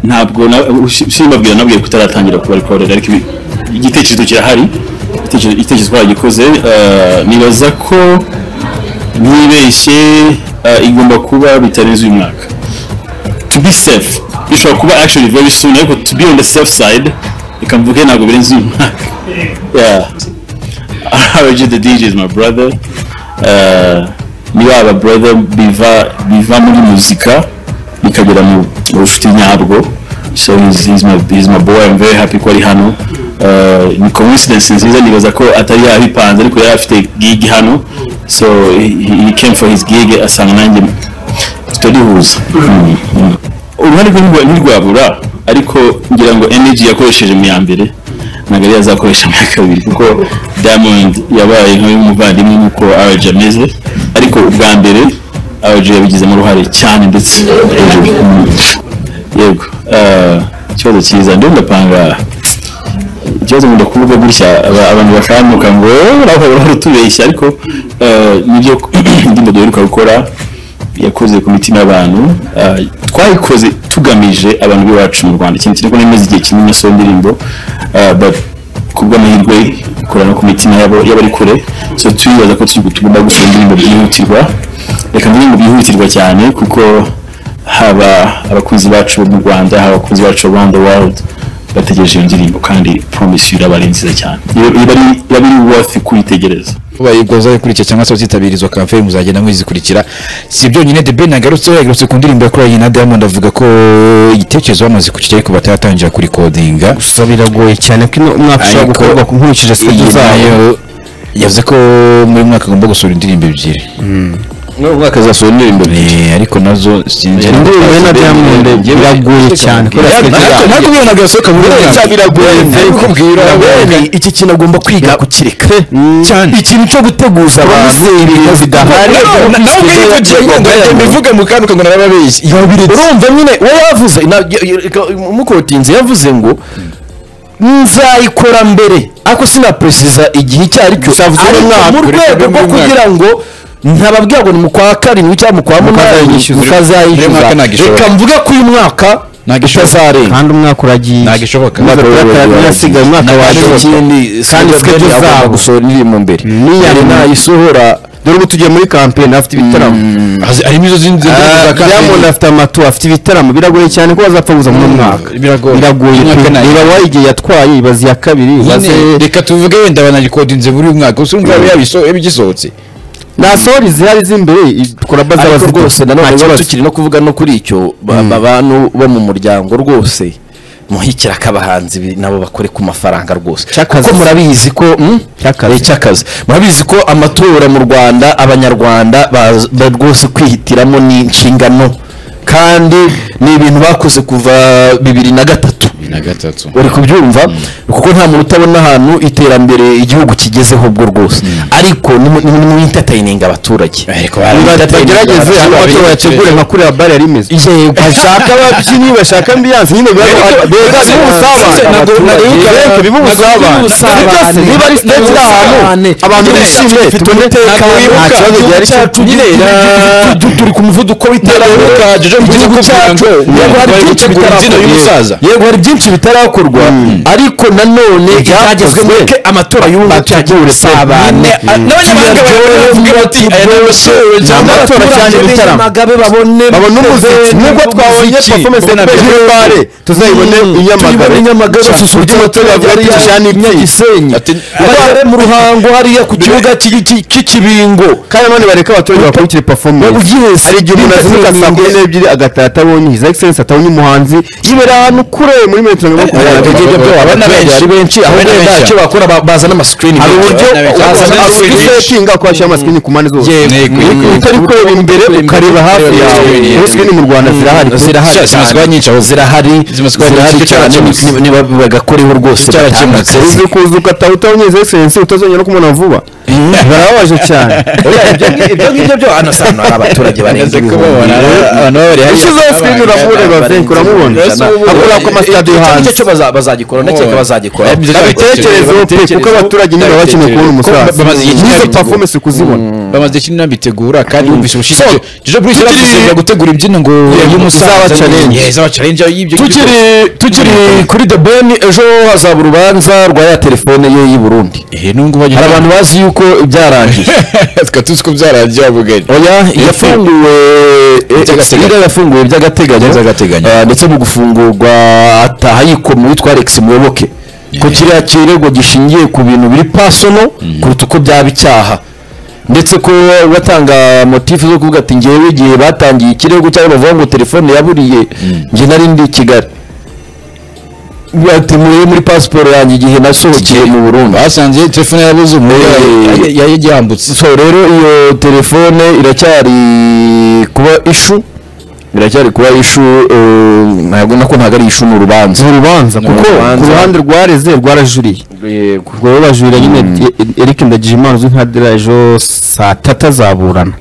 ntabwo simbabwira nabwiye kutaratangira kubarikorera ariko igitekerezo kirahari igitekerezo twagikoze nibaza ko ntibeshye igomba kuba bitarenze uyu mwaka to be safe bishobora kuba actually very soon ariko to be on the safe side reka mvuge ntabwo birenze uyu mwaka yeah RG the DJ is my brother uh, niba aba brother biva biva muri muzika bikagera mu bucuti nyabwo so he's, he's, my, he's my boy I'm very happy ko ari hano uh, ni coincidence nziza nibaza ko atari yabipanze ariko yari afite gig hano so he, he came for his gig asanga nanjye tutarihuza uruhare rwe ntirwabura ariko ngira ngo energy yakoresheje mu ya mbere ntabwo ariyo azakoresha mu ya kabiri kuko diamond yabaye nk'umuvandimwe nk'uko rg ameze ariko ubwa mbere rg yabigizemo uruhare cyane ndetse yego ikibazo cyiza ndiho ndapanga ikibazo nkunda kuvuga gutya abantu bakamuka ngo urahora utubeshya ariko nibyo indirimbo duheruka gukora yakoze ku mitima y'abantu twayikoze tugamije abantu b'iwacu mu rwanda ikintu kiri kubona igihe kinini asura indirimbo ku bw'amahirwe ikora no ku mitima y'abari kure so turibaza ko tugomba gusura indirimbo byihutirwa reka indirimbo byihutirwa cyane kuko haba abakunzi bacu mu rwanda haba abakunzi bacu around the world bategereje iyo ndirimbo kandi promise iraba ari nziza cyane iba ari worth kuyitegereza bayikoza ikurikira cyangwa se bazitabira izo kafe muzagenda muzikurikira si byonyine The Ben agarutseho yagarutse ku ndirimbo yakoranye na Diamond avuga ko igitekerezo bamaze kukigira ariko bataratangira kurikodinga gusa biragoye cyane ko ino mwaka ushobora Ariko- gukorwa ku nkurikije stage iyi zayo nayo yavuze ko muri mwaka agomba gusohora indirimbo ebyiri no mwaka azasohora indirimbo Eh, ariko nazo sinzi indirimbo ye na Diamond biragoye cyane kubera Ntabwo- stage zayo ntabwo ubona gasohoka muri mwaka. Nari kukubwira bene iki kintu agomba kwiga kukireka cyane ikintu cyo guteguza abantu ibintu bidahari nawe ubwiyivugiye ngo mbivuge mu kantu ngo narababeshye urumva nyine we yavuze na- y- y- reka- mukotinze yavuze ngo nzayikora mbere ariko sinaperesiza igihe icyo ari cyo Gusa avuze ariko umwaka, mu reka rwego abe rwo muri mwaka. kugira ngo ntababwira ngo ni mu kwa karindwi cyangwa mu kwa munani Mukazayishyuza. Uyu mukazayishyuza mwaka ntabwo ishobora. reka mvuge ko uyu mwaka Ntagishoboka. utazarenga kandi umwaka uragiye ntabwo ishoboka Umwaka w'uburayi asigaye umwaka wa Ntagishoboka. ikindi Kandi schedule zabo. gusohora indirimbo mbere N'iya yari mbere. nayisohora dore ubu tugiye muri kampeni afite ibitaramo Hazi- harimo izo zindi zindi Ah, za kampeni. Diamond afite amatu afite ibitaramo biragoye cyane ko bazapfa kuza muri uyu mwaka biragoye. biragoye Uyu mwaka pe. nayo. reba wowe igihe yatwaye ibaze iya kabiri ibaze Nyine, reka tuvuge wenda banarikodinze muri uyu mwaka gusa urumva yabiso- yabigisohotse nasohora izihari z'imbere i- turabaza ariko abazifite. rwose nanone Nta niba kibazo. tukiri no kuvuga no kuri icyo ba- abantu bo mu muryango rwose muhikira ko abahanzi bi- nabo bakore ku mafaranga rwose Cy'akazi. kuko murabizi ko mm? Cy'akazi. Eh, cy'akazi murabizi ko amatora mu rwanda abanyarwanda baz- ba- rwose kwihitiramo ni inshingano kandi ni ibintu bakoze kuva bibiri na gatatu na gatatu uri kubyumva kuko nta muntu utabona ahantu iterambere igihugu kigezeho ubwo rwose ariko ni mu- ni mu entertaining abaturage Ariko Ni mu entertaining bagerageze abaturage. aho amatora yategure nka kuriya bare yari imeze Yego, bashaka ababyinnyi bashaka ambiyanse nyine biba biba biba ubusabane abaturage biba ubusabane byose niba ari stage y'ahantu abantu bishimye bifite umutekano nta kibazo gihari cyo kugira turi ku muvuduko w'iterambere igihugu cyacu yego hari byinshi bitarakorwa yego hari byinshi bitarakorwa ariko nanone ibyagezwe muri ke amatora y'ubu cyagiye usabane n'abanyamahanga baravuga bati aya ni amatora ni cyangwa amatora cyane ibitaramo babone umuziki nubwo twabonye performance na Bebe Bare tuzayibone i Nyamagabe basusurutsa abaturage bari cyane Nyagisenyi bare mu ruhango hariya ku kibuga cy'ikibingo kandi nanone bareka abaturage bakurikire performance Yes. hari igihe umuntu azinduka saa kumi n'ebyiri agataha atabonye his excellence atabonye umuhanzi yibera ahantu kure muri metero mirongo Ibyo makumyabiri ngibyo byaba Abana benshi. benshi benshi aho Abana wenda benshi. icyo bakora ba- bazana amasikirini hari uburyo Bazana screen nyinshi. usetinga ko washyira amasikini ku mpande zose Yego, yego. utari kureba imbere ukareba hafi yawe Yego, yego. muri sikini mu rwanda zirahari zirahari Sha- zimaze kuba nyinshi aho zirahari zimaze kuba nyinshi, icyo cyane cyakemutse. ni- ni- ni- bagakoreho rwose Icyo cyakemutse. batanga akazi. uzi kuza ugataha utabonye his excellence utazongera no kumubona vuba barababaje cyane ibyo ngibyo byo hano sano hari abaturage barenga Amaze ibihumbi kubabona, abantu baba bari hariya. ushyizeho sikini uramureba venke uramubona Ese ubu- akora ku masitade muhanzi cyo bazagikora ndakeka bazagikora babitekerezeho pe kuko abaturage niba bakeneye kubona umusaza Bamaze igihe kinini n'izo babitegura. performance kuzibona bamaze kinini bitegura kandi wumvise ubushize Jojo Bruce tukiri- yarakusengera gutegura ibyino ngo izaba challenge. izaba challenge y'ibyo tukiri tukiri kuri the ben ejo hazaba urubanza rwa ya telefone ye y'i burundi eh nungu baje hari abantu bazi yuko byarangiye twatuzi ko byaragiye abugari oya yafunguwe By'agateganyo. iriya yafunguwe by'agateganyo By'agateganyo. Ah, ndetse mu gufungurwa ataha yikoma witwa alex muyoboke ko kiriya kirego gishingiye ku bintu biri pasono kuruta uko byaba icyaha ndetse ko batanga motifu zo kuvuga ati ngewe igihe batangiye ikirego cyangwa bavuga ngo telefone yaburiye njye nari ndi i kigali ati murebe muri pasiporo yanjye igihe nasohokeye mu burundi basanze telefone yabuze umuriro Eh, yayigihambutse so rero iyo telefone iracyari kuba ishu iracyari kuba ishu eh, ntabwo nako ntabwo ari ishu ni urubanza ni urubanza kuko ku urubanza. ruhande rwareze rwarajuriye rwaba bajurira nyine eric ndagijimana uzwi nka dira ejo saa tatu azaburana